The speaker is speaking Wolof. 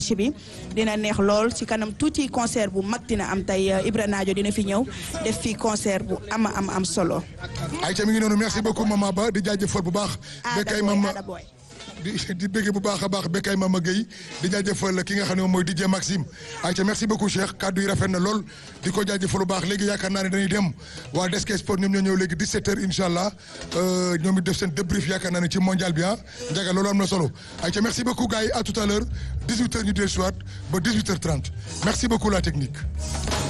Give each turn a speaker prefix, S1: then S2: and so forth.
S1: bi dina neex lool ci kanam tuuti concert bu mag dina am tey Ibra Nadio dina fi ñëw def fi concert bu ama am am solo.
S2: ayca mi ngi noonu merci beaucoup maman Ba di jaajëfal bu baax. bekkay mama
S1: Ada Boy
S2: di di bëgg bu baax a baax bekkay mama Gueye di jaajëfal ki nga xam ne moom mooy DJ Maxime ayca merci beaucoup Cheikh kaddu yi rafet na lool di ko jaajëfal bu baax léegi yaakaar naa ne dañuy dem waa Desk Sport ñoom ñoo ñëw léegi 17h incha allah ñoom it def seen débrief yaakaar naa ne ci mondial bi ah njaga loolu am na solo ayca merci beaucoup gars yi à tout à l'heure 18h ñu dellusiwaat ba 18h30 merci beaucoup la technique.